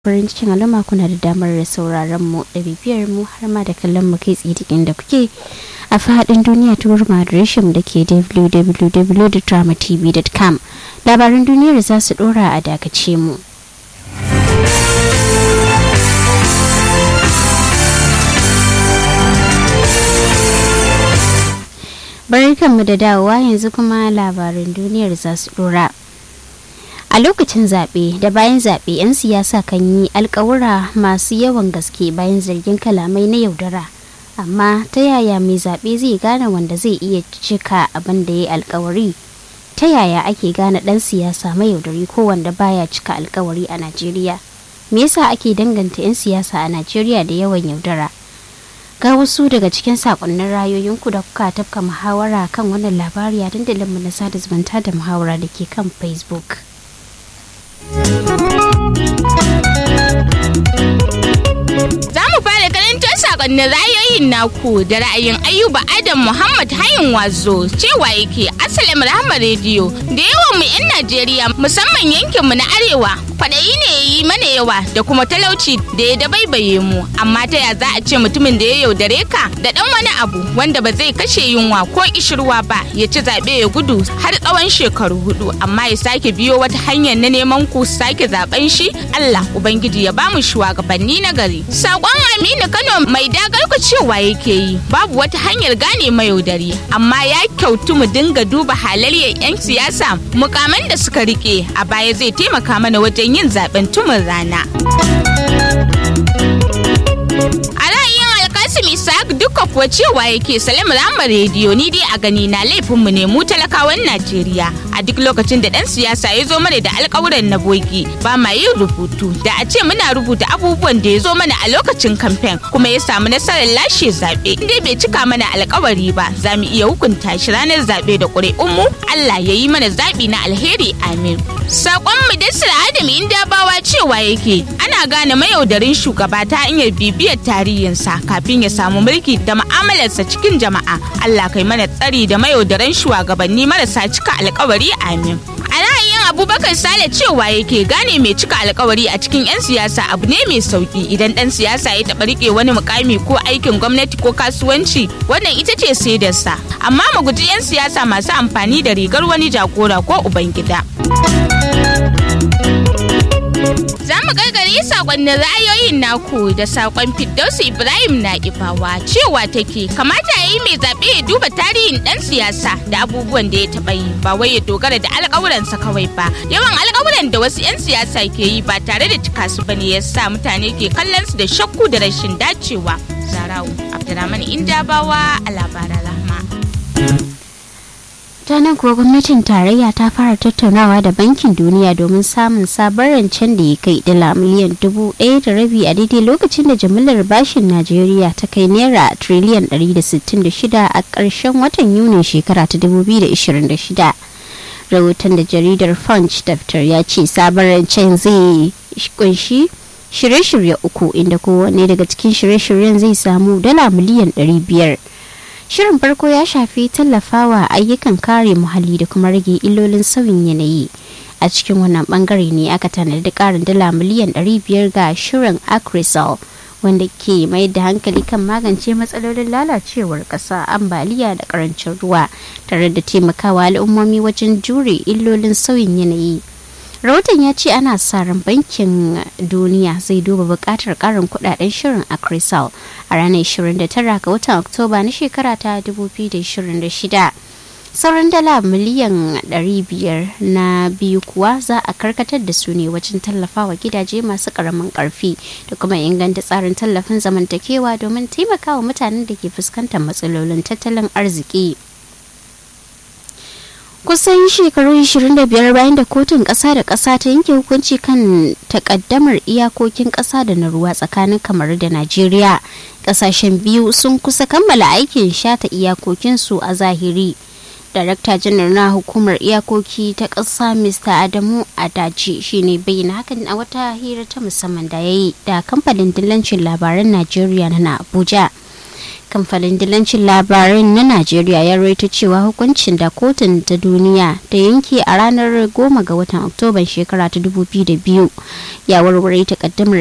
farin cikin al'umma kuna da damar sauraron mu da bibiyar mu har ma da kallon mu kai tsaye duk inda kuke a faɗin duniya ta wurin adireshin da ke www.dramatv.com labaran duniyar za su ɗora a dakace mu. barkanmu da dawowa yanzu kuma labaran duniyar za su ɗora. a lokacin zaɓe da bayan zaɓe 'yan siyasa kan yi alkawura masu yawan gaske bayan zargin kalamai na yaudara amma ta yaya mai zaɓe zai gane wanda zai iya cika abin da ya yi alkawari ta yaya ake gane ɗan siyasa mai yaudari ko wanda baya cika alkawari a najeriya me yasa ake danganta 'yan siyasa a najeriya da yawan yaudara ga wasu daga cikin sakonnin rayoyinku da kuka tafka muhawara kan wannan labari a dandalinmu na sada zumunta da muhawara da ke kan facebook Za mu fara karantar sakonnin ra'ayoyin naku da ra'ayin Ayuba Adam Muhammad Hayin Wazo cewa yake Asalam Rahama Radio da yawan mu 'yan Najeriya musamman yankin mu na Arewa kwaɗayi ne ya yi mana yawa da kuma talauci da ya dabaibaye mu amma ta ya za a ce mutumin da ya yaudare ka da ɗan wani abu wanda ba zai kashe yunwa ko kishirwa ba ya ci zaɓe ya gudu har tsawon shekaru hudu amma ya sake biyo wata hanyar na neman ku sake zaben shi Allah Ubangiji ya bamu shugabanni na gari. Sakon Aminu Kano mai dagar ku cewa yake yi babu wata hanyar gane mayaudari amma ya kyautu mu dinga duba halayyar 'yan siyasa mukaman da suka rike a baya zai taimaka mana wajen yin zaben tumin rana. A ra'ayin Alkasim Isaac duka kuwa cewa yake Salim Rama rediyo ni dai a gani na laifinmu ne mu talakawan Najeriya a duk lokacin da dan siyasa ya zo mana da alkawuran na bogi ba ma yin rubutu da a ce muna rubuta abubuwan da ya zo mana a lokacin kamfen kuma ya samu nasarar lashe zaɓe dai bai cika mana alkawari ba za mu iya hukunta shi ranar zaɓe da ƙuri'unmu Allah ya yi mana zaɓi na alheri amin. Sakon Mudassir Adam Indabawa cewa yake ana gane mayaudarin shugaba ta hanyar bibiyar tarihinsa kafin ya samu mulki da mu'amalarsa cikin jama'a. Allah kai mana tsari da mayaudaran shugabanni marasa cika alkawari amin. A ra'ayin Abubakar Sale cewa yake gane mai cika alkawari a cikin 'yan siyasa abu ne mai sauki idan dan siyasa ya taɓa rike wani mukami ko aikin gwamnati ko kasuwanci wannan ita ce saidarsa amma mu guji 'yan siyasa masu amfani da rigar wani jagora ko ubangida. Za mu gargare sakonnin ra'ayoyin naku da sakon Firdausu Ibrahim na Ibawa cewa take kamata ya yi mai zaɓe ya duba tarihin ɗan siyasa da abubuwan da ya taɓa yi ba wai ya dogara da alƙawuransa kawai ba. Yawan alƙawuran da wasu 'yan siyasa ke yi ba tare da cika su bane ya sa mutane ke kallon su da shakku da rashin dacewa. Zarau Abdulrahman Indabawa a labaran rahma. ta nan kuwa gwamnatin tarayya ta fara tattaunawa da bankin duniya domin samun sabon rancen da ya kai dala miliyan dubu ɗaya da rabi a daidai lokacin da jimillar bashin najeriya ta kai naira triliyan 166 a ƙarshen watan yunin shekara ta 2026 rahoton da jaridar punch daftar ya ce sabon rancen zai kunshi shirye-shirye uku inda kowanne daga cikin shirye-shiryen zai samu dala miliyan 500 Shirin farko ya shafi tallafawa ayyukan kare muhalli da kuma rage illolin sauyin yanayi. A cikin wannan bangare ne aka tanadi karin dala miliyan 500 ga shirin Acrisol wanda ke mai da hankali kan magance matsalolin lalacewar ƙasa ambaliya da ƙarancin ruwa tare da taimakawa al'ummomi wajen jure illolin sauyin yanayi. rahoton ya ce ana sa ran bankin duniya zai duba bukatar karin kudaden shirin a crisal a ranar 29 ga watan oktoba na shekara ta 2026 sauran dala miliyan 500 na biyu kuwa za a karkatar da su ne wajen tallafawa gidaje masu karamin karfi da kuma inganta tsarin tallafin zamantakewa domin taimakawa mutanen da ke fuskantar matsalolin tattalin arziki kusan shekaru 25 bayan da kotun ƙasa da ƙasa ta yanke hukunci kan takaddamar iyakokin ƙasa da na ruwa tsakanin kamar da najeriya ƙasashen biyu sun kusa kammala aikin shata iyakokinsu a zahiri darakta janar na hukumar iyakoki ta ƙasa mr adamu adaji shine bayyana hakan a wata hira ta musamman da ya yi da kamfanin dillancin labaran najeriya na abuja kamfanin dilancin labarin na najeriya ya rawaito cewa hukuncin da kotun ta duniya ta yanke a ranar 10 ga watan oktoban shekara ta 2002 ya warware takaddamar